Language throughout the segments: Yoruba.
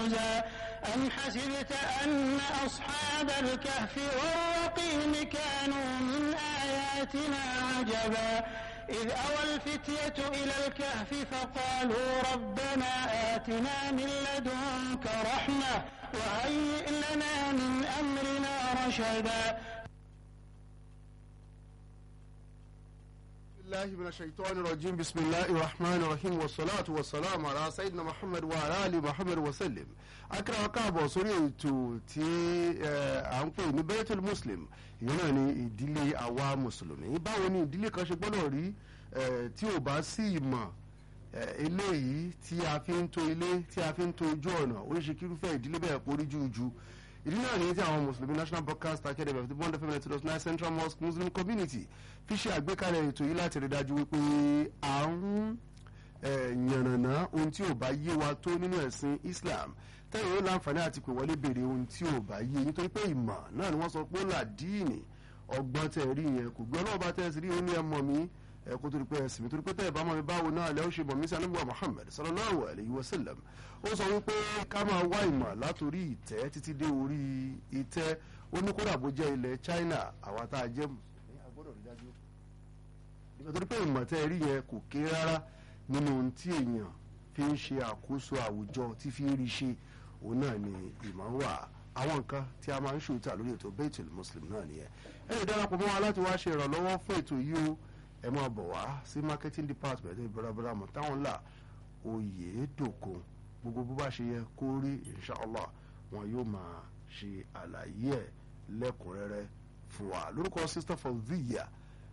لمزا أم حسبت أن أصحاب الكهف والرقيم كانوا من آياتنا عجبا إذ أوى الفتية إلى الكهف فقالوا ربنا آتنا من لدنك رحمة وهيئ لنا من أمرنا رشدا الله من الشيطان الرجيم بسم الله الرحمن الرحيم والصلاة والسلام على سيدنا محمد وعلى آل محمد وسلم akara káàbọ̀ sórí ètò tí à ń pè ní Baitul Muslim ìyẹn náà ni ìdílé àwa mùsùlùmí báwo ni ìdílé kan ṣe gbọ́dọ̀ rí tí ò bá sí ìmọ̀ eléyìí tí a fi ń tò ilé tí a fi ń tò ojú ọ̀nà oríṣi kírúfẹ́ ìdílé bẹ́ẹ̀ porí jújú ìdí náà nìyí tí àwọn mùsùlùmí National Broadcast Academy of the bond fm ninety nine Central Mosque Muslim Community fi ṣe àgbékalẹ̀ ètò yìí láti rí dájú wípé à ń yànnàná ohun tí ò bá yé wa tó nínú ẹ̀sìn Islam tẹ́yìn ó láǹfààní àti pè wọlé béèrè ohun tí ò bá yé nítorí pé ìmọ̀ náà ni wọ́n sọ pé ó là díìnì ọgbọ́n tẹ̀ rí yẹn kò gbé ọlọ́ọ̀bá tẹ̀ sí rí ó ní ẹ mọ̀ mí ẹ kó torí pé ẹsìn mi torí pé tẹ́yẹ̀ bá mọ̀ mi báwo náà lẹ́ ó ṣe mọ̀ mí sí anábíwá Muhammad sallallahu alayhi wa sallam ó sọ wípé ká máa wá ìmọ̀ látòrí ìtẹ́ títí dé orí ìtẹ́ ó ní kódà bó jẹ́ ilẹ̀ China àwa tá a jẹ́ nítorí pé ìmọ̀ tẹ́ rí yẹn kò kéré rárá nínú ohun tí èèyàn fi ń ṣe àkóso àwùjọ tí fi ń rí ṣe òun náà ni ìmọ̀ wà àwọn nǹkan tí a máa ń ṣòótà lórí ètò Baitul Muslim náà nìyẹn ẹ lè darapọ̀ mọ́ wa láti wá ṣe ìrànlọ́wọ́ fún ètò yìí o ẹ máa bọ̀ wá sí marketing department ní bọ́lábọ́lá mọ̀ táwọn là oyè dòkun gbogbo bó bá ṣe yẹ kó rí inshallah wọn yóò máa ṣe àlàyé ẹ̀ lẹ́kùnrẹ́rẹ́ fún wa lórúkọ sister fọdíyà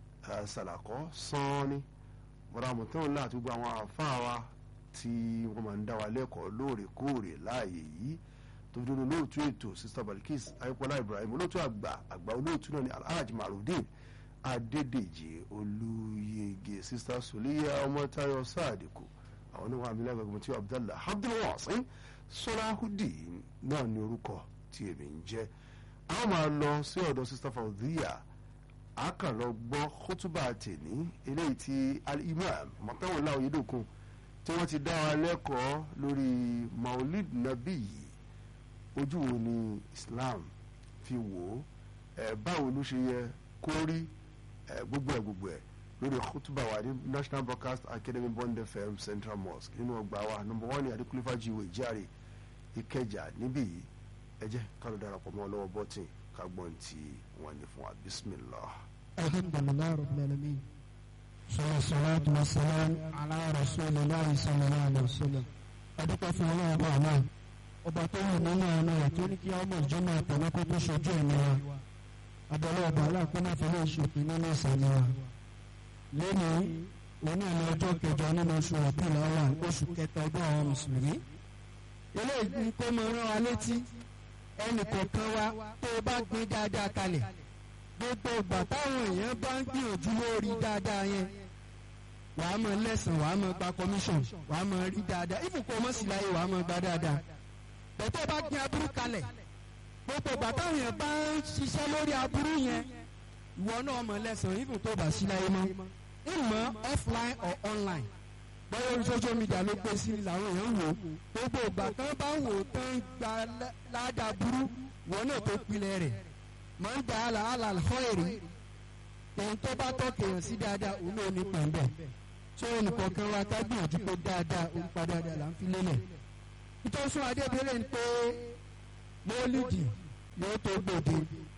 ṣàlàkọ́ sanni bọ́lá mọ̀ táwọn là àti gbogbo àwọn àfáà wa tí wọ́n máa ń dá wa lẹ́kọ̀ọ́ lóòrèkóòrè láàyè yìí tó fi dúró lóòtú ètò sister Balkis ayípọ́lá Ibrahim olóòtú àgbà àgbà olóòtú náà ní Alhaji Marudin Adédèjì Olúyege sista Soliya Ọmọtáyọ̀ Sadiku àwọn oníwà abilá gbẹgbẹ tí Abdallah Abdulwasin Solahudeen náà ní orúkọ tí èmi ń jẹ́ àwọn máa lọ sí ọ̀dọ̀ sista Fauziya àkànlọ gbọ́ kótóbà tèní eléyìí tí al-imam mọ̀tàwọ̀lá oyedokun tí wọ́n ti dá wa lẹ́kọ̀ọ́ lórí maulid nabi yìí ojú wo ni Islam fi wò ó ẹ̀ báwo ló ṣe yẹ kó rí gbogbo ẹ gbogbo ẹ lórí khutuba wa ní National Broadcast Academy Bond FM Central Mosque nínú ọgbà wa number one ní adékúlífà jíwèé ìjáre ìkẹjà níbí yìí ẹ jẹ́ ká ló darapọ̀ mọ́ lọ́wọ́ bọ́tìn ká gbọ́n tí wọ́n ní fún wa bismillah. alhamdulilayi rabbil alamin sọlá salatu wa salam ala rasulillahi sallallahu alaihi wa sallam adúpẹ́ fún ọlọ́run ọba àná ọba tó wù nínú àná rẹ̀ tó ní kí ọmọ ìjọba àtẹnukọ́ tó ṣojú ẹ̀mí wa abẹ́lẹ́ ọba aláàpẹ́lẹ́ fẹ́lẹ́ ìṣòfin nínú ìsàlẹ̀ wa lónìí òun náà ní ọjọ́ kẹjọ nínú oṣù ọ̀pẹ̀lẹ̀ ọ̀la oṣù kẹta ọdún àwọn mùsùlùmí eléyìí ní kó mọ rán wa létí ẹnì kọ̀ọ̀kan wa tó o bá gbin dáadáa kalẹ̀ gbogbo ìgbà táwọn èèyàn bá ń gbìyànjú lórí dáadáa yẹn wàá mọ lẹ́sàn wàá mọ gba commission wàá mọ rí dáadáa ìfúnkọ́ ọmọ sì láyé wàá mọ gba dáadáa bẹ̀tẹ̀ bá gbin aburú kalẹ̀ gbogbo ìgbà táwọn èèyàn bá ń ṣiṣẹ́ lórí aburú yẹn ìwọ náà mọ̀ lẹ́sàn-án even tó bá sí láyé mọ́ ìmọ̀ offline or online bọ́yọ̀ orí social media ló gbé sí làwọn èèyàn wò gbogbo ìgbà tán bá wò tán gba ládàá burú ìwọ náà tó pilẹ̀ rẹ̀ máa ń da àlàálà họ́ọ̀rì ohun tó bá tọ́kì èèyàn sí dáadáa òun náà ní pẹ̀mbẹ̀ tó ẹnìkọ̀ọ̀kan wa ká gbìyànjú pé dáadáa orúkọ dáadáa là ń fi lélẹ̀ ìtọ́sùn adébẹ̀rẹ̀ ń pé mọ́lídì yóò tó gbòde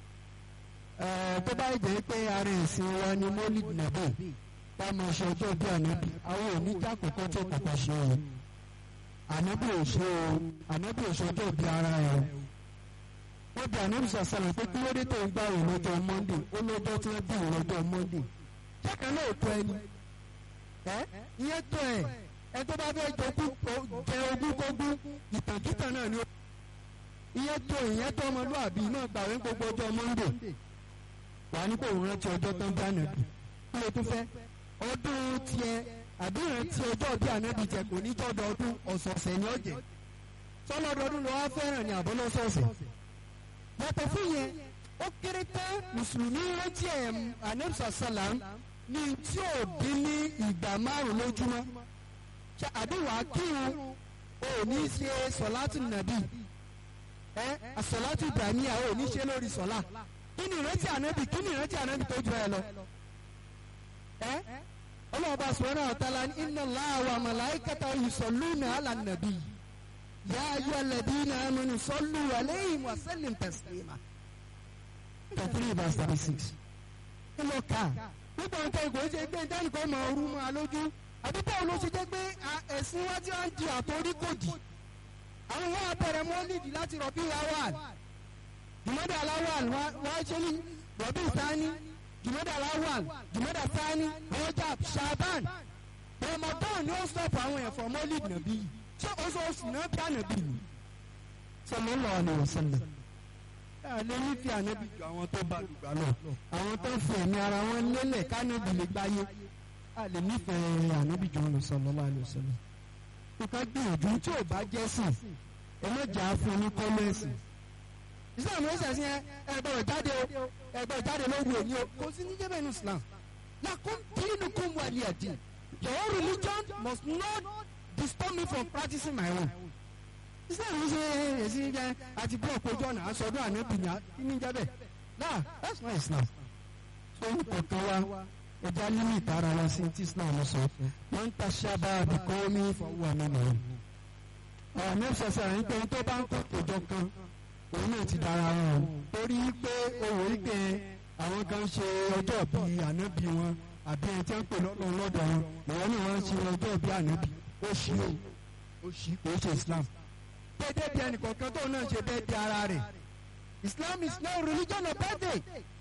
tó bá jẹ́ pé ara ẹ̀sìn wa ni mọ́lídì nàbẹ̀ tá a máa ṣe ọjọ́ bí ànábì àwọn oníjà kọ̀ọ̀kan tó kọ̀ọ̀kan ṣe o ànábì ò ṣe o ànábì ò ṣe ọjọ́ bí ara ẹ̀ o wọ́n bí ànábì sàṣàlẹ̀ pé kí ló dé tó ń gbà wọ́n lọ́jọ́ mọ́ndé ó lọ́jọ́ tí wọ́n bí wọ́n lọ́jọ́ mọ́ndé jẹ́kẹ́ náà tó ẹni ẹ ìyẹn tó ẹ ẹ tó bá fẹ́ jẹ ogún kógún ìtàkìtàn náà ni ó ìyẹn tó ìyẹn tó ọmọlúwàbí náà gbàwé gbogbo ọjọ́ mọ́ndé wà ní kò rántí ọjọ́ tó ń bá nàbì kí ló tún fẹ́ ọdún tiẹ̀ àbí ìrántí ọjọ́ bí ànábì jẹ kò ní jọ́dọ̀ ọdún ọ̀sọ̀ọ̀sẹ̀ ni ó jẹ sọlọ́dọọdún ló wá fẹ́ràn ní àbọ̀lọ́sọ̀ọ̀sẹ̀ yàtọ̀ fún yẹn ó kéré tán mùsùlùmí rántí ẹ̀ ànábì sàlám ní tí ò dín ní ìgbà márùn lójúmọ́ àbí wàá kírun ò ní ṣe sọ̀látù nàbì ẹ àsọ̀látù ìbàníyà ò ní ṣe lórí sọ̀lá kí ni ìrántí ànábì kí ni ìrántí ànábì tó ju ẹ lọ ẹ ọlọ́ọ̀bá subhanahu wa ta'ala ní inna Allaha wa malaikatahu yusalluna ala nàbì ya ayyuhalladhina amanu sallu alayhi wa sallim taslima three verse thirty six ẹ lọ kà nígbà wọn tẹ ìgò ṣe gbé ìdánìkọ́ mọ ooru mọ́ alójú àbí báwo ló ṣe jẹ́ pé ẹ̀sìn wá tí wọ́n ń di àtòrí kò dì àwọn wọn abẹ́rẹ́ mọ́lìdì láti rọ̀bí awal jùmọ́dà aláwal wọ́n ṣe ní rọ̀bí sani jùmọ́dà aláwal jùmọ́dà sani rojab shaban ramadan ni ó stop àwọn ẹ̀fọ́ mọ́lìdì nàbí yìí ṣé oṣooṣù náà bí ànàbí ni sallallahu alaihi wasallam lè ní fi ànábì ju àwọn tó bá lùgbà lọ àwọn tó ń fi ẹ̀mí ara wọn lélẹ̀ kánábì lè gbáyé a lè nífẹ̀ẹ́ ànábì ju wọn lọ sallallahu alaihi wasallam. nǹkan gbìyànjú tí ò bá jẹ́ sìn ẹ má jà á fún ní kọ́mẹ́sì. islam ló ṣẹ̀sìn ẹ ẹgbẹ́ ìjáde o ẹgbẹ́ ìjáde lóru òní o kò sí ní jẹ́bẹ̀ ní islam. lakum dinukum waliya din your religion must not disturb me from practicing my own islam ń ṣe èsì jẹ àti búlọ̀kù ojú ọ̀nà aṣọ́dún ànábì ní jábẹ̀ náà that's not islam. so ń kọ̀ọ̀kan wa ẹja nínú ìtara wa sí ti islam sọ wọn ń ta ṣábà àbíkọ́ mi fọwọ́ àmì mọ̀ ọ̀rọ̀ mi ṣẹ̀ṣẹ̀ rẹ̀ ń pé tó bá ń kọ́ ìjọ kan òun náà ti dára wọn torí pé owó ìpè àwọn kan ṣe ọjọ́ bí ànábì wọn àbí ẹni tí wọ́n ń pè lọ́dọ̀ lọ́dọ̀ wọn ìwọ náà wọ́n ń ṣe ọjọ́ bí ànábì ó ṣí o ó ṣí kò ṣe islam dédé bí ẹnìkọ̀ọ̀kan tó náà ṣe bẹ́ẹ̀ di ara rẹ̀ Islam is no religion of birthday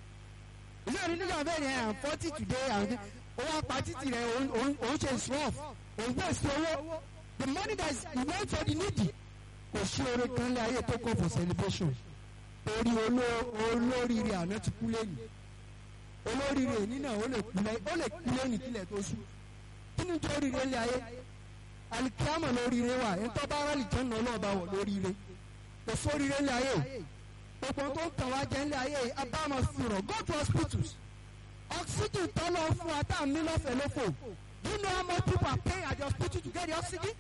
it's not religion of birthday I'm forty today and owó apá títì rẹ̀ òun ṣe israf òun waste owó the money that is meant for the needy kò sí oore kan lé ayé tó kọ́ for celebration torí olóríire àná ti kú lẹ́yìn olóríire èní náà ó lè kú lẹ́yìn kílẹ̀ tó sùn kí ni tó ríire lé ayé alikiyama lóríire wa ntọ́ bá rálì jẹ́ nà ọlọ́ọ̀bá wọ̀ lóríire kò sóríire ńlẹ̀ ayé gbogbo tó ń tàn wá jẹ́ ńlẹ̀ ayé abáàmọ̀ fìrọ̀ go to hospitals oxygen tọ́lọ̀ fún wa tá à ń ní lọ́fẹ̀ẹ́ lófò do you know how much people are paying at the hospital to get the oxygen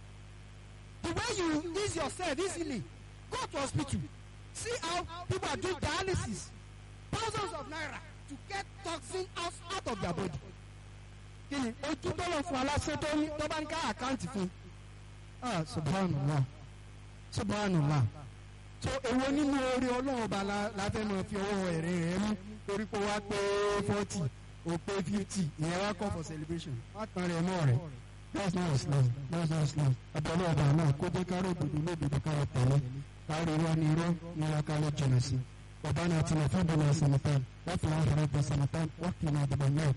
the way you ease yourself easily go to hospital see how people are doing dialysis thousands of naira to get toxin out, out of their body kini ojú tọ́lọ̀ fún aláṣẹ tó ní tó bá ń ká àkáǹtì fún ah subhanallah subhanallah so èwo nínú orí ọlọ́run ọba la fẹ́ máa fi ọwọ́ ẹ̀rẹ́ rẹ̀ mú torí pé wá pé forty o pé fifty ìyẹn wá call for celebration wá tán rẹ̀ mọ́ rẹ̀ that's not islam that's not islam abẹ́lẹ́ ọba náà kó jẹ́ ká rògbòdò lódodo ká tẹ̀lé kárí irọ́ ní irọ́ ní aka ló jìnnà sí ọba náà ti náà fún bọ́lá sanatan wọ́n fi wọ́n fẹ́rẹ́ bọ́ sanatan wọ́n fi náà dìbò náà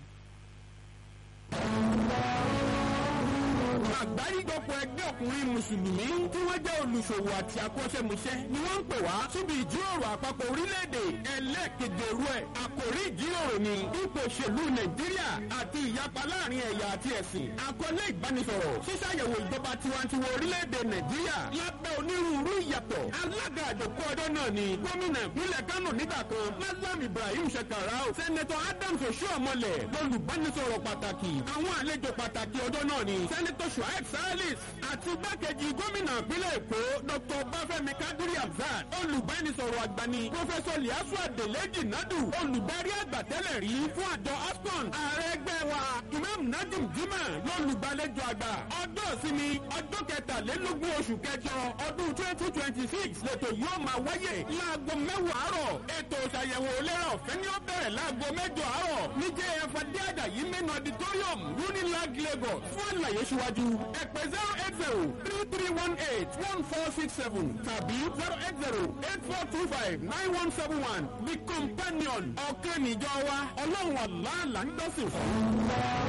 àgbáríjọpọ̀ ẹgbẹ́ ọkùnrin mùsùlùmí tí wọ́n jẹ́ olùṣòwò àti akọ́ṣẹ́mọṣẹ́ ni wọ́n ń pè wá síbi ìjíròrò àpapọ̀ orílẹ̀-èdè ẹlẹ́ẹ̀keje rú ẹ̀ àkòrí ìjíròrò ni ipò òṣèlú nàìjíríà àti ìyapa láàrin ẹ̀yà àti ẹ̀sìn àkọlé ìbánisọ̀rọ̀ ṣíṣàyẹ̀wò ìjọba tiwantiwa orílẹ̀-èdè nàìjíríà lábẹ́ onírúurú ìyàtọ̀ alága àjọkọ́ ọjọ́ náà ni gómìnà ìpínlẹ̀ kánò nígbà kan malam ibrahim shekarau sẹ́nẹ̀tọ̀ adams oṣuọ̀mọlẹ̀ lọ́lùbánisọ̀rọ̀ pàtàkì àwọn àlejò pàtàkì ọjọ́ náà ni sẹ́nẹ̀tọ̀ shuaib salis àti igbákejì gómìnà ìpínlẹ̀ èkó dr bafẹ́mi kadiri abzad olùbánisọ̀rọ̀ àgbàni pọfẹsọ liasu adeleji nadu olùdarí àgbà tẹ́lẹ̀ rí fún àjọ ascon ààrẹ ẹgbẹ́ wa imam najim jimá lọ́lùgbàlejò àgbà ọjọ́ ìsinmi ọjọ́ kẹtàlélógún oṣù kẹjọ ọdún twenty twenty six lẹ́tọ̀ yóò máa wáyé láago mẹ́wàá àárọ̀ ètò ìṣàyẹ̀wò ìlera ọ̀fẹ́ ni ó bẹ̀rẹ̀ láago mẹ́jọ àárọ̀ ní jf adéàdàyí main auditorium unilag lagos fún àlàyé síwájú ẹ̀pẹ́ zero eight zero three three one eight one four six seven tàbí zero eight zero eight four two five nine one seven one the companion ọ̀kẹ́ níjọ wa ọlọ́run àlá là ń dọ́sìn fún.